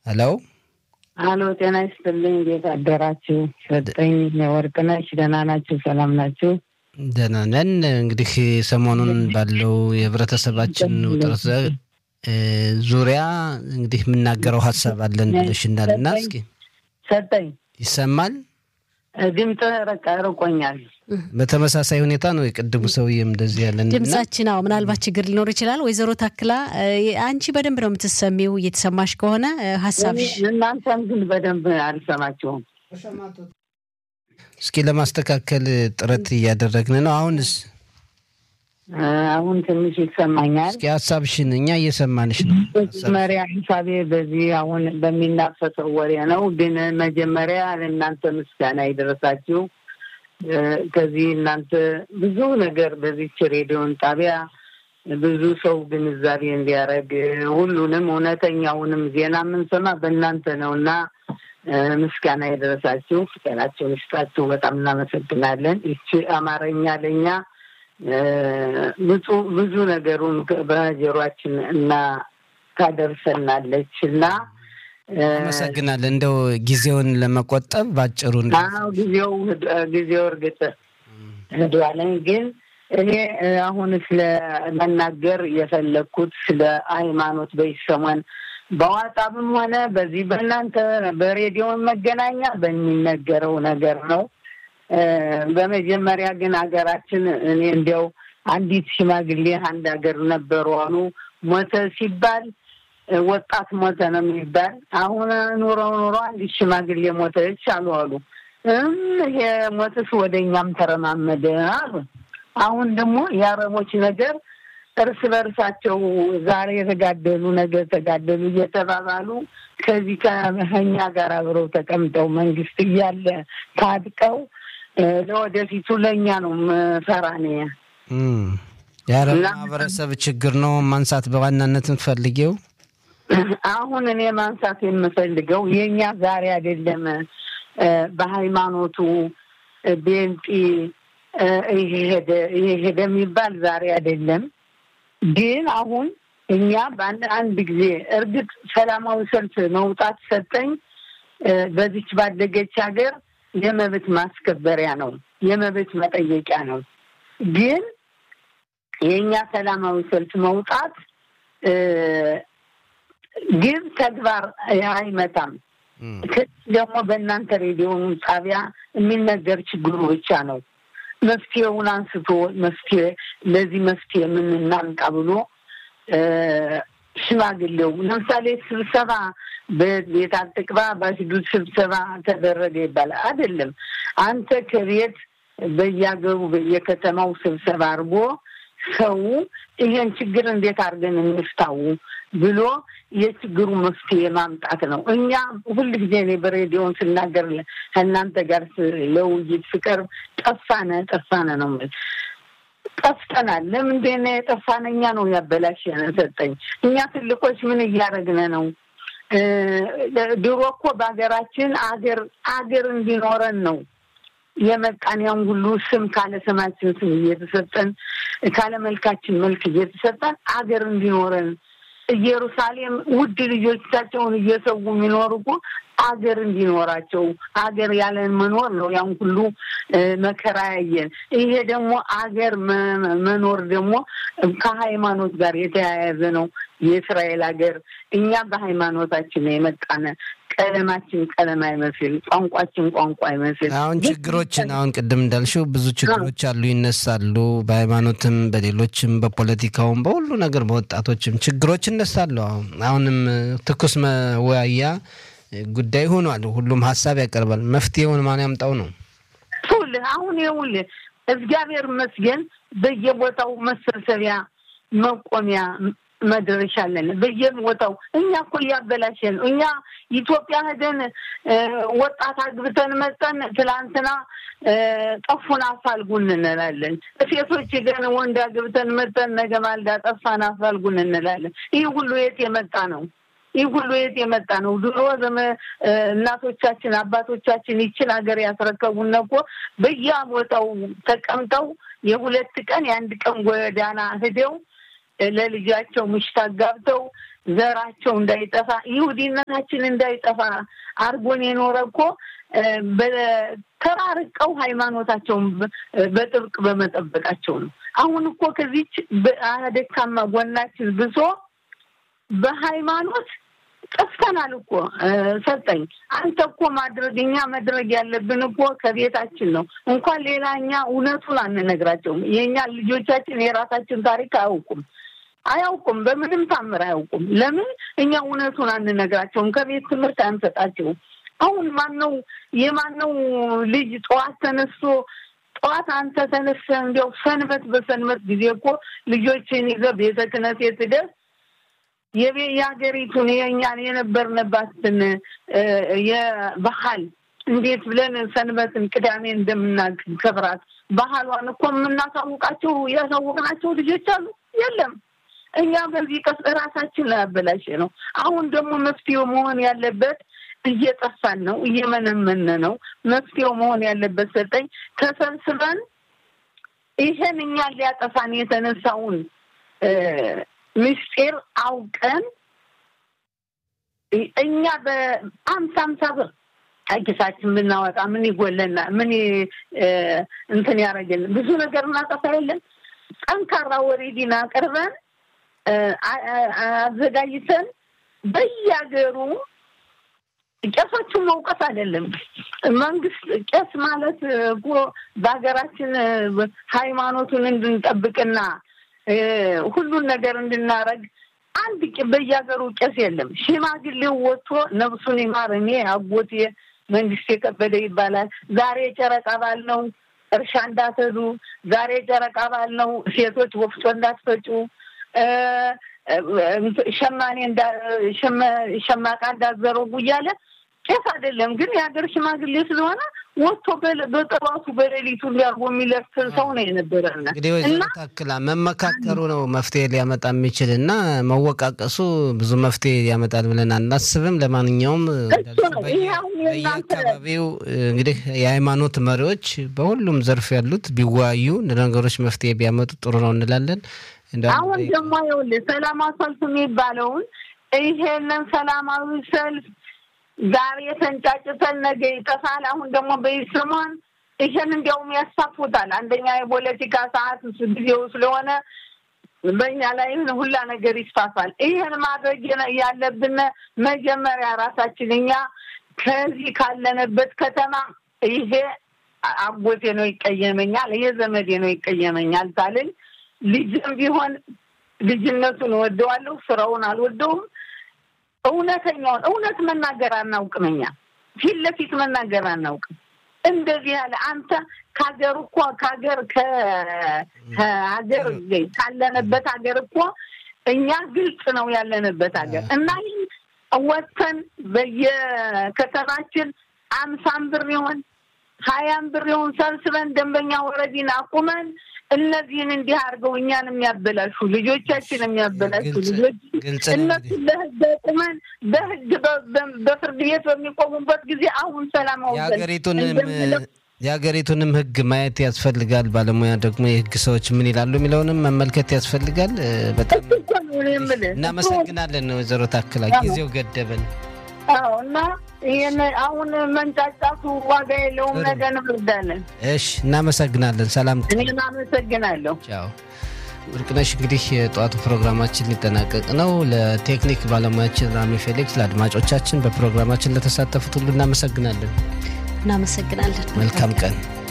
ሄሎ አሎ፣ ጤና ይስጥልኝ። እንዴት አደራችሁ? ሰጠኝ ወርቅነሽ፣ ደህና ናችሁ? ሰላም ናችሁ? ደህና ነን። እንግዲህ ሰሞኑን ባለው የህብረተሰባችን ውጥረት ዙሪያ እንግዲህ የምናገረው ሀሳብ አለን ብለሽናል እና እስኪ ሰጠኝ ይሰማል። ድምፅ ረቃ ርቆኛል። በተመሳሳይ ሁኔታ ነው የቅድሙ ሰውዬም እንደዚህ ያለን ድምጻችን። አዎ ምናልባት ችግር ሊኖር ይችላል። ወይዘሮ ታክላ አንቺ በደንብ ነው የምትሰሚው። እየተሰማሽ ከሆነ ሀሳብሽ እናንተም ግን በደንብ አልሰማችሁም። እስኪ ለማስተካከል ጥረት እያደረግን ነው። አሁንስ አሁን ትንሽ ይሰማኛል። እስኪ ሀሳብሽን እኛ እየሰማንሽ ነው። መጀመሪያ ሂሳቤ በዚህ አሁን በሚናፈሰው ወሬ ነው። ግን መጀመሪያ ለእናንተ ምስጋና ይደረሳችሁ። ከዚህ እናንተ ብዙ ነገር በዚች ሬዲዮን ጣቢያ ብዙ ሰው ግንዛቤ እንዲያደርግ ሁሉንም እውነተኛውንም ዜና የምንሰማ በእናንተ ነው እና ምስጋና የደረሳችሁ ጤናቸውን ይስጣችሁ። በጣም እናመሰግናለን። ይቺ አማርኛ ለእኛ ብዙ ነገሩን በጆሯችን እና ታደርሰናለች እና አመሰግናለን። እንደው ጊዜውን ለመቆጠብ ባጭሩ ጊዜው ጊዜው እርግጥ ህዷለኝ ግን እኔ አሁን ስለ መናገር የፈለግኩት ስለ ሃይማኖት በይሰሞን በዋጣብም ሆነ በዚህ በእናንተ በሬዲዮ መገናኛ በሚነገረው ነገር ነው። በመጀመሪያ ግን ሀገራችን እኔ እንዲያው አንዲት ሽማግሌ አንድ ሀገር ነበሩ አሉ። ሞተ ሲባል ወጣት ሞተ ነው የሚባል። አሁን ኑረው ኑሮ አንዲት ሽማግሌ ሞተች አሉ አሉ። ይሄ ሞትስ ወደ እኛም ተረማመደ አሉ። አሁን ደግሞ የአረቦች ነገር እርስ በርሳቸው ዛሬ የተጋደሉ ነገ ተጋደሉ እየተባባሉ ከዚህ ከኛ ጋር አብረው ተቀምጠው መንግስት እያለ ታጥቀው ለወደፊቱ ለእኛ ነው መፈራ ነ የአረብ ማህበረሰብ ችግር ነው ማንሳት በዋናነት የምትፈልጊው? አሁን እኔ ማንሳት የምፈልገው የእኛ ዛሬ አይደለም በሃይማኖቱ ቤንጢ ይሄ ሄደ የሚባል ዛሬ አይደለም። ግን አሁን እኛ በአንድ አንድ ጊዜ እርግጥ ሰላማዊ ሰልፍ መውጣት ሰጠኝ በዚች ባደገች ሀገር የመብት ማስከበሪያ ነው፣ የመብት መጠየቂያ ነው። ግን የእኛ ሰላማዊ ሰልፍ መውጣት ግን ተግባር አይመጣም። ደግሞ በእናንተ ሬዲዮ ጣቢያ የሚነገር ችግሩ ብቻ ነው። መፍትሄውን አንስቶ መፍትሄ ለዚህ መፍትሄ የምናምጣ ብሎ ሽማግሌው ለምሳሌ ስብሰባ በቤት አትቅባ በሽዱት ስብሰባ ተደረገ ይባላል። አይደለም አንተ ከቤት በየሀገሩ በየከተማው ስብሰባ አድርጎ ሰው ይሄን ችግር እንዴት አድርገን እንፍታው ብሎ የችግሩ መፍትሄ ማምጣት ነው። እኛ ሁል ጊዜ እኔ በሬዲዮን ስናገር ከእናንተ ጋር ለውይይት ስቀርብ ጠፋነ ጠፋነ ነው ጠፍተናል። ለምንድን የጠፋን? እኛ ነው ያበላሸን ሰጠኝ። እኛ ትልቆች ምን እያደረግን ነው? ድሮ እኮ በሀገራችን አገር አገር እንዲኖረን ነው የመጣን ያን ሁሉ ስም ካለ ስማችን ስም እየተሰጠን ካለ መልካችን መልክ እየተሰጠን አገር እንዲኖረን ኢየሩሳሌም ውድ ልጆቻቸውን እየሰው የሚኖሩ እኮ አገር እንዲኖራቸው አገር ያለን መኖር ነው። ያን ሁሉ መከራ ያየን። ይሄ ደግሞ አገር መኖር ደግሞ ከሃይማኖት ጋር የተያያዘ ነው። የእስራኤል ሀገር እኛ በሃይማኖታችን የመጣነ ቀለማችን ቀለም አይመስል፣ ቋንቋችን ቋንቋ አይመስል። አሁን ችግሮችን አሁን ቅድም እንዳልሽው ብዙ ችግሮች አሉ፣ ይነሳሉ። በሃይማኖትም፣ በሌሎችም፣ በፖለቲካውም፣ በሁሉ ነገር በወጣቶችም ችግሮች ይነሳሉ። አሁን አሁንም ትኩስ መወያያ ጉዳይ ሆኗል። ሁሉም ሀሳብ ያቀርባል። መፍትሄውን ማን ያምጣው ነው? ይኸውልህ አሁን ይኸውልህ እግዚአብሔር ይመስገን በየቦታው መሰብሰቢያ መቆሚያ መድረሻ አለን። በየቦታው እኛ እኮ እያበላሸን እኛ ኢትዮጵያ ሄደን ወጣት አግብተን መጠን ትላንትና ጠፉን አፋልጉን እንላለን። ሴቶች ሄደን ወንድ አግብተን መጠን ነገ ማልዳ ጠፋን አፋልጉን እንላለን። ይህ ሁሉ የት የመጣ ነው? ይህ ሁሉ የት የመጣ ነው? ድሮ ዘመ እናቶቻችን አባቶቻችን ይችን ሀገር ያስረከቡን እኮ በየቦታው ተቀምጠው የሁለት ቀን የአንድ ቀን ጎዳና ሂደው ለልጃቸው ምሽት አጋብተው ዘራቸው እንዳይጠፋ ይሁዲነታችን እንዳይጠፋ አርጎን የኖረ እኮ ተራርቀው ሃይማኖታቸውን በጥብቅ በመጠበቃቸው ነው። አሁን እኮ ከዚች ደካማ ጎናችን ብሶ በሃይማኖት ጠፍተናል እኮ ሰጠኝ። አንተ እኮ ማድረግ እኛ መድረግ ያለብን እኮ ከቤታችን ነው። እንኳን ሌላ እኛ እውነቱን አንነግራቸውም። የእኛ ልጆቻችን የራሳችን ታሪክ አያውቁም አያውቁም፣ በምንም ታምር አያውቁም። ለምን እኛ እውነቱን አንነግራቸውም? ከቤት ትምህርት አንሰጣቸውም። አሁን ማነው የማነው ልጅ ጠዋት ተነስቶ ጠዋት አንተ ተነስተህ እንዲያው ሰንበት በሰንበት ጊዜ እኮ ልጆችን ይዘህ ቤተ ክህነት ሄደህ የሀገሪቱን የእኛን የነበርንባትን የባህል እንዴት ብለን ሰንበትን ቅዳሜ እንደምናከብራት ባህሏን እኮ የምናሳውቃቸው ያሳወቅናቸው ልጆች አሉ። የለም እኛ በዚህ ቀስ ራሳችን ላይ አበላሽ ነው። አሁን ደግሞ መፍትሄው መሆን ያለበት እየጠፋን ነው፣ እየመነመነ ነው። መፍትሄው መሆን ያለበት ሰጠኝ ተሰብስበን ይሄን እኛን ሊያጠፋን የተነሳውን ምስጢር አውቀን እኛ በአምሳ አምሳ ብር ኪሳችን ብናወጣ ምን ይጎለና ምን እንትን ያደረግልን? ብዙ ነገር እናጠፋ የለን። ጠንካራ ወሬዲን አቅርበን አዘጋጅተን በየሀገሩ ቄሶቹን መውቀስ አይደለም። መንግስት ቄስ ማለት እኮ በሀገራችን ሃይማኖቱን እንድንጠብቅና ሁሉን ነገር እንድናረግ አንድ በየሀገሩ ቄስ የለም። ሽማግሌው ወጥቶ ነብሱን ይማር እኔ አጎቴ መንግስት የከበደ ይባላል። ዛሬ ጨረቃ ባል ነው፣ እርሻ እንዳትሄዱ። ዛሬ ጨረቃ ባል ነው፣ ሴቶች ወፍጮ እንዳትፈጩ፣ ሸማኔ ሸማቃ እንዳትዘረጉ እያለ ቄስ አይደለም ግን የሀገር ሽማግሌ ስለሆነ ወጥቶ በጠዋቱ በሌሊቱ እንዲያርጎ የሚለፍ ሰው ነው የነበረና እንግዲህ ወይዘሮ ታክላ መመካከሩ ነው መፍትሄ ሊያመጣ የሚችል እና መወቃቀሱ ብዙ መፍትሄ ያመጣል ብለን አናስብም። ለማንኛውም በየአካባቢው እንግዲህ የሃይማኖት መሪዎች በሁሉም ዘርፍ ያሉት ቢወያዩ ነገሮች መፍትሄ ቢያመጡ ጥሩ ነው እንላለን። አሁን ደግሞ ይኸውልህ ሰላማዊ ሰልፍ የሚባለውን ይሄንን ሰላማዊ ሰልፍ ዛሬ ተንጫጭተን ነገ ይጠፋል። አሁን ደግሞ በይስሟን ይሄን እንዲያውም ያሳፉታል። አንደኛ የፖለቲካ ሰዓት ጊዜው ስለሆነ በእኛ ላይ ሁላ ነገር ይስፋፋል። ይሄን ማድረግ ያለብን መጀመሪያ ራሳችን እኛ ከዚህ ካለንበት ከተማ ይሄ አጎቴ ነው ይቀየመኛል፣ ይሄ ዘመዴ ነው ይቀየመኛል ታልን ልጅም ቢሆን ልጅነቱን እወደዋለሁ፣ ስራውን አልወደውም። እውነተኛውን እውነት መናገር አናውቅም። እኛ ፊት ለፊት መናገር አናውቅም። እንደዚህ ያለ አንተ ከሀገር እኮ ከሀገር ከሀገር ካለንበት ሀገር እኮ እኛ ግልጽ ነው ያለንበት ሀገር እና ይህ ወጥተን በየከተማችን አምሳም ብር ይሆን ሀያም ብር ይሆን ሰብስበን ደንበኛ ወረዲን አቁመን እነዚህን እንዲህ አድርገው እኛን የሚያበላሹ ልጆቻችን የሚያበላሹ ልጆች እነሱን ለህግ አቁመን በህግ በፍርድ ቤት በሚቆሙበት ጊዜ አሁን ሰላማዊ የሀገሪቱንም የሀገሪቱንም ህግ ማየት ያስፈልጋል። ባለሙያ ደግሞ የህግ ሰዎች ምን ይላሉ የሚለውንም መመልከት ያስፈልጋል። በጣም እናመሰግናለን ወይዘሮ ታክላ ጊዜው ገደበን። አዎ እና ይህን አሁን መንጫጫቱ ዋጋ የለውም። ነገ እንወርዳለን። እሺ፣ እናመሰግናለን። ሰላም። እኔም አመሰግናለሁ። ቻው። ወርቅነሽ፣ እንግዲህ የጠዋቱ ፕሮግራማችን ሊጠናቀቅ ነው። ለቴክኒክ ባለሙያችን ራሚ ፌሊክስ፣ ለአድማጮቻችን በፕሮግራማችን ለተሳተፉት ሁሉ እናመሰግናለን። እናመሰግናለን። መልካም ቀን